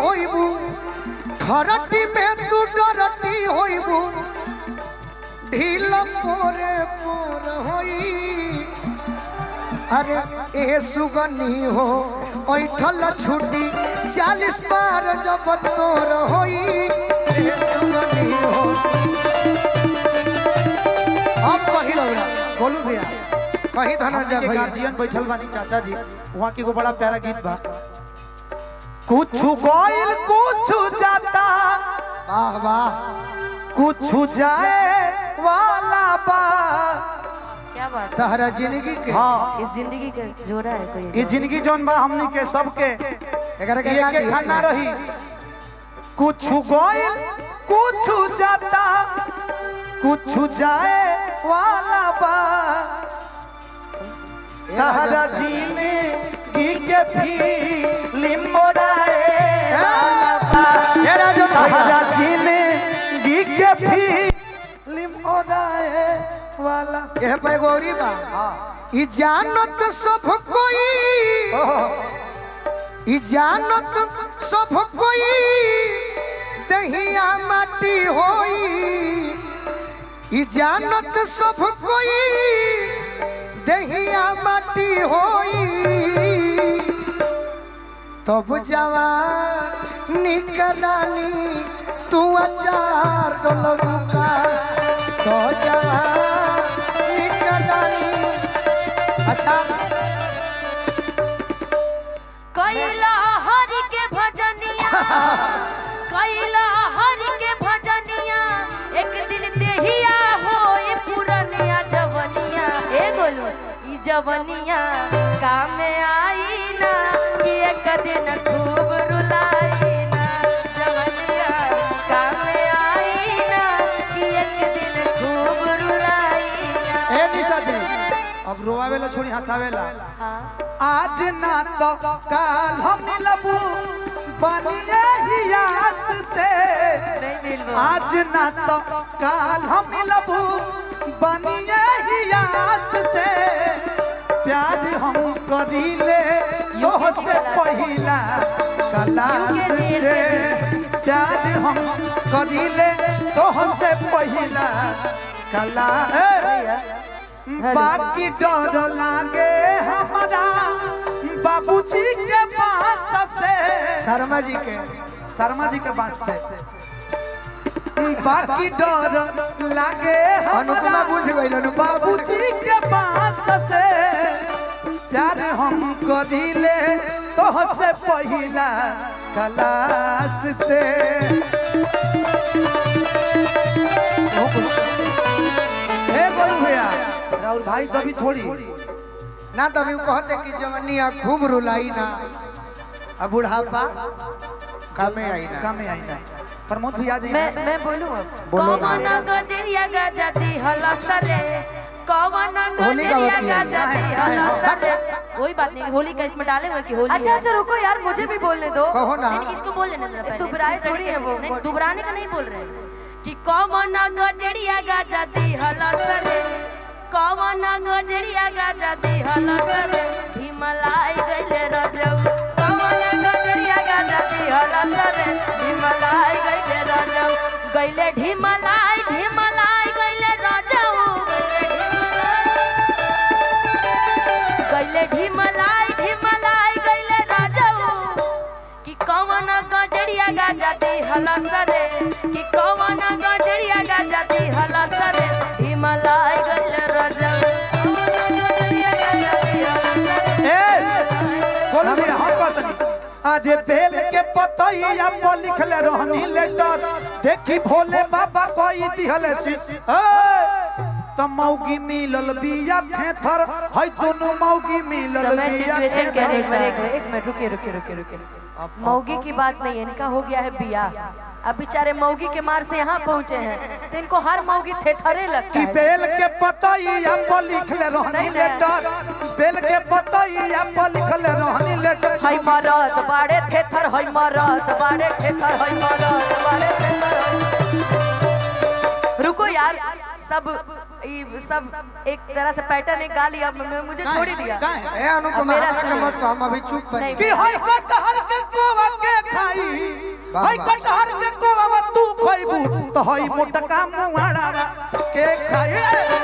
होइबू खरटी में तू डरटी होइबू ढील पोरे पोर होई अरे ए सुगनी हो ऐठल छुट्टी चालीस बार जब तोर होई ए सुगनी हो अब कही लगा बोलू भैया कहीं धनंजय के भैया गार्जियन बैठल बानी चाचा जी वहाँ के एगो बड़ा प्यारा गीत बा कुछ गोइल कुछ जाता वाह वाह कुछ जाए वाला बा क्या बात है? तहरा जिंदगी के हाँ इस जिंदगी का जोड़ा है कोई ये जिंदगी जौन बा हमनी के सबके एकरा के एक गाली एक खाना है। रही कुछ गोइल कुछ जाता कुछ जाए वाला बा तहरा जिंदगी के फिल्म मोड़ाए वाला बा तहरा जिंदगी के फिल्म मोड़ाए वाला यह पे गौरी बा ई जानत सब कोई ई जानत सब कोई दहिया माटी होई ई जानत सब कोई दहिया माटी होई तब जवान निकरानी तू अचार डोलुका तो जवान निकरानी अच्छा कैला हरि के भजनिया कैला हरि के भजनिया एक दिन देहिया होए पुरनिया जवनिया ए बोलो ई जवनिया काम में आई ना कि एक दिन खूब रुलाई ना जवनिया काम में आई ना कि एक दिन खूब रुलाई ना ए निशा जी अब रोआवेला छोड़ी हंसावेला हाँ आज ना तो काल हम मिलबू बनिए ही आस से नहीं मिलबो आज ना तो काल हम मिलबू बनिए ही आस से प्यार हम करीले तो से पहिला कलास से प्यार हम करीले तो से पहिला कला ए, बाकी डर लागे हमारा बाबूजी के पास से शर्मा जी के शर्मा जी के पास से बाकी डर लागे अनुपमा हमारा बुझ गई अनुपमा बाबूजी के पास से प्यार हम करीले तो से पहिला क्लास से हे बोलू भैया राहुल भाई कभी थोड़ी ना तभी वो कहते कि जवनिया खूब रुलाई ना अब बुढ़ापा कामे आई ना कामे आई ना प्रमोद भैया जी मैं मैं बोलूं अब बोलो कौन गजरिया गजती हलसरे कौन होली का गजरिया वकील। गजती हलसरे कोई बात नहीं होली का इसमें डाले हुए कि होली अच्छा है। अच्छा रुको यार मुझे भी बोलने दो कहो ना नहीं, इसको बोल लेने दो पहले। दुबराए थोड़ी है वो। नहीं, दुबराने का नहीं बोल रहे हैं कि कौन गजरिया गजती हलसरे कौन गजरिया गजती हलसरे हिमलाई गइले रजऊ कौन गजरिया गजती हलसरे हिमलाई गइले रजऊ गइले ढिमलाई ढिमलाई गइले रजऊ गइले ढिमलाई ढिमलाई गइले रजऊ कि कौन गजरिया गजती हलसरे कि कौन गजरिया गजती हलसरे हिमलाई गइल रजऊ कौन गजरिया गजती हलसरे ए बोलू भैया हम कहतनी अरे बेल के पतैया पर लिखले रहनी लेटर देखी भोले बाबा कोई दिहले सी ए त मौगी मिलल बिया थेथर है दोनों मौगी मिलल समय बिया सिचुएशन के एक अनुसार मिनट एक मिनट एक मिनट रुके रुके रुके रुके मौगी की बात नहीं है इनका हो गया है बिया अब बेचारे मौगी के मार से यहाँ पहुँचे हैं तो इनको हर मौगी थेथरे लगता कि है बेल के पतैया पर लिखले रहनी लेटर बेल के पतैया पर लिखले रहनी लेटर हई मरद बाड़े थेथर हई मरद बाड़े थेथर हई मरद बाड़े थेथर हई रुको यार सब ई सब एक तरह से पैटर्न एक गा लिया म- मुझे छोड़ ही दिया ए अनुपमा अब मेरा हमरा के सुनो। मत कहो हम अभी चुप कर नहीं, कि होई कटहर के कोवा के खाई वाह, हई वाह। कटहर के कोवा तू खइबू तो हई मोटका मुहाड़ा के खाए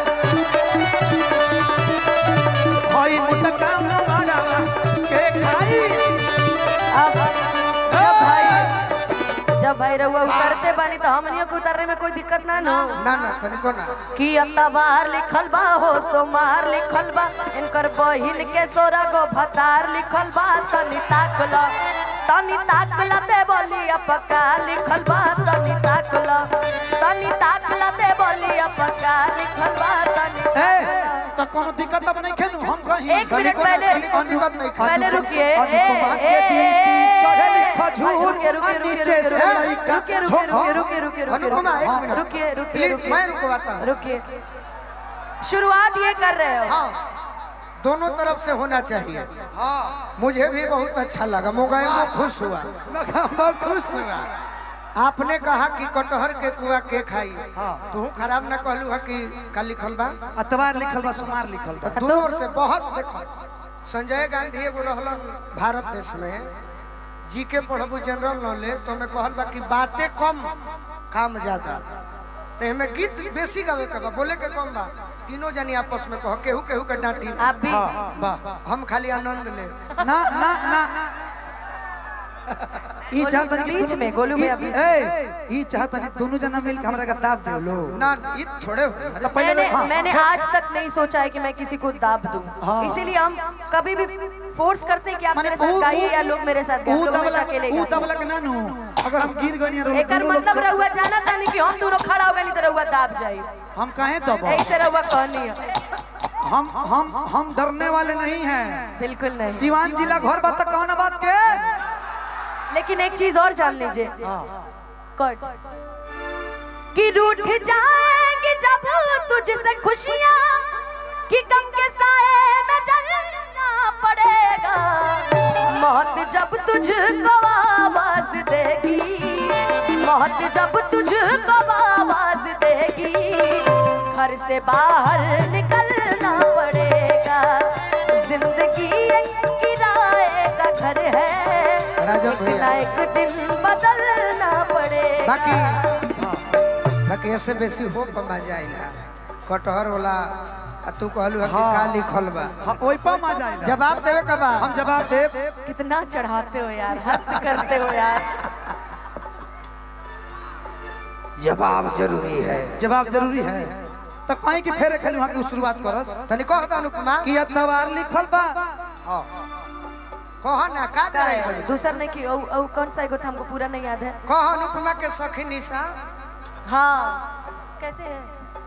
हई मोटका मुहाड़ा के खाई अब जब भाई जब भाई रहुआ उतरते बानी तो हमनियों के उतरने में कोई दिक्कत ना नो ना ना तनिको ना कि अतवार लिखल बा हो सोमार लिखल बा इनकर बहिन के सोरा गो भतार लिखल बा तनी ताकल तनी ताकल दे बोली अपका लिखल बा तनी ताकल तनी ताकल दे बोली अपका लिखल बा तनी ए ताकल। तो कोनो दिक्कत अब नहीं खेनु हम कहीं एक मिनट पहले तनिको दिक्कत नहीं खा पहले रुकिए ए, अनुपमा के ए, दीदी ए, चढ़ेली ए, खजूर रुकिए, रुकिए, आ रुकिए, नीचे से रुकिए, लइका रुकिए, रुकिए, झोंका। रुकिए, रुकिए, रुकिए, अनुपमा, एक रुकिए, मिनट। रुकिए रुकिए प्लीज, रुकिए मैं रुकवाता हूँ। रुकिए शुरुआत ये कर रहे हो हाँ दोनों तरफ से होना चाहिए हाँ मुझे भी बहुत अच्छा लगा मोबाइल में खुश हुआ बहुत खुश हुआ आपने कहा कि कटहर के कुआ के खाई तू खराब ना कहलू है कि का लिखल बा अतवार लिखल बा सोमार लिखल बा दोनों ओर से बहस देखो संजय गांधी एगो रहलन भारत देश में जी के पढ़बू जनरल नॉलेज तो हमें कहल बा कि बातें कम काम ज्यादा तो हमें गीत बेसी गावे के बा बोले के कम बा तीनों जनी आपस में कहो केहू केहू के डांटी आप भी हम खाली आनंद ले ना ना ना ई गोलू, चाहतन कि बीच दोनों- में, गोलू ई- भैया, बीच ए ई चाहतन कि दोनों जना मिल के हमरा का दाब दे लो ना ये थोड़े हो तो पहले मैंने हाँ, मैंने आज तक नहीं सोचा है कि मैं किसी को दाब दूं इसीलिए हम कभी भी फोर्स करते हैं कि आप मेरे साथ गाइए या लोग मेरे साथ गाएं ऊ हम लोग दबला हमेशा अकेले ऊ गाएं। दबला के नानू अगर हम गिर गनी रो एकर मतलब रहुआ जाना था नहीं कि हम दोनों खड़ा हो गए नहीं तो रहुआ दाब जाए हम काहे दब ऐसे रहुआ कहनी है हम हम हम डरने वाले नहीं हैं बिल्कुल नहीं सिवान जिला घर बात तक कौन बात के लेकिन एक चीज और जान लीजिए कट कि रूठ जाएंगी जब तुझसे खुशियां कि गम के साए में जलना पड़ेगा मौत जब तुझको आवाज देगी मौत जब तुझको आवाज देगी घर से बाहर निकलना पड़ेगा जिंदगी एक किराए का घर है राजन भैया। ना एक दिन बदलना पड़ेगा बाकी बाकी ऐसे बेसी हो पमा जाइला कटहर वाला आ तू कहलू है कि का लिखल बा हाँ ओइ पर मजा जाएगा जवाब देवे का बा हम जवाब देब कितना चढ़ाते हो यार हद करते हो यार जवाब जरूरी है जवाब जरूरी है तो कहीं की फेरे खेलू की शुरुआत करस तनी कह दो अनुपमा कि अतवार लिखल बा हाँ कह ना का करे दूसर ने की ओ, ओ, कौन सा एगो था हमको पूरा नहीं याद है कह अनुपमा के सखी निशा हाँ कैसे है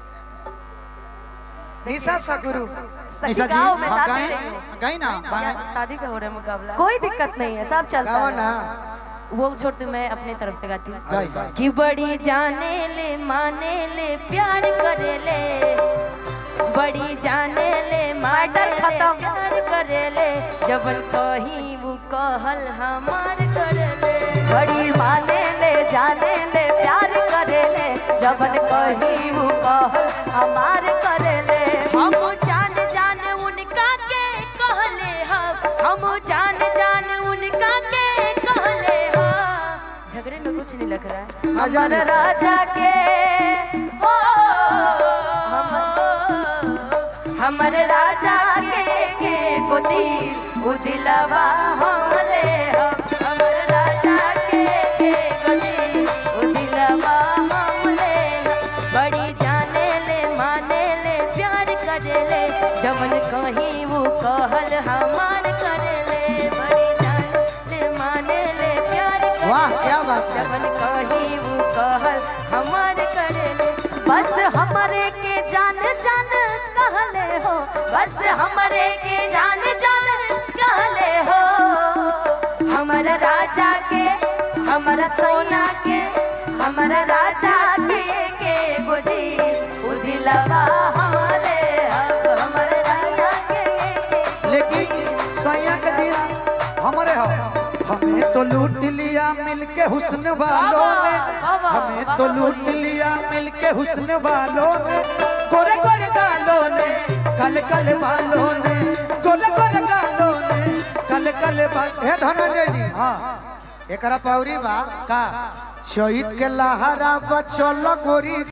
निशा सगुरु सखी निशा जी गाँव में हाँ साथ गाई में रहेंगे। गाई ना शादी का हो रहा है मुकाबला कोई दिक्कत नहीं है सब चलता गाओ है ना वो छोड़ते मैं अपने तरफ से गाती हूँ गाई गाई कि बड़ी जाने ले माने ले प्यार करे ले बड़ी जाने ले माने मैटर ले खत्म। प्यार करे ले जबन कहीं वो कहल हमार करे ले बड़ी माने ले जाने ले प्यार करे ले जबन कही वो कहल हमार करे ले हम जान जान उनका के कहले हम हम जान जान उनका के कहले हम झगड़े में कुछ नहीं लग रहा है आ जाने हमर राजा के ओ हमर राजा के के गोदी उदिलवा हमले हम हमर राजा के के गोदी उदिलवा हमले हम बड़ी जाने ले माने ले प्यार करे ले जवन कहीं वो कहल हमार करे ले बड़ी जाने ले माने ले प्यार करे वाह ले, क्या बात है जवन कहीं वो कहल हमार करे ले बस हमरे के जान जान कहले हो बस हमरे के जान जान कहले हो हमर राजा के हमर सोना के हमर राजा के के गोदी उदिलवा हमले हो, हमर राजा के के लेकिन सैया के दिन हमारे हो हमें तो लूट लिया मिलके हुस्न वालों ने हमें तो लूट लिया मिलके हुस्न वालों ने गोरे गोरे गालों ने कल कल बालों ने गोरे गोरे गालों ने कल कल बाल हे धनंजय जी हाँ एकरा पौरी बा का शहीद के लहरा बचल गोरी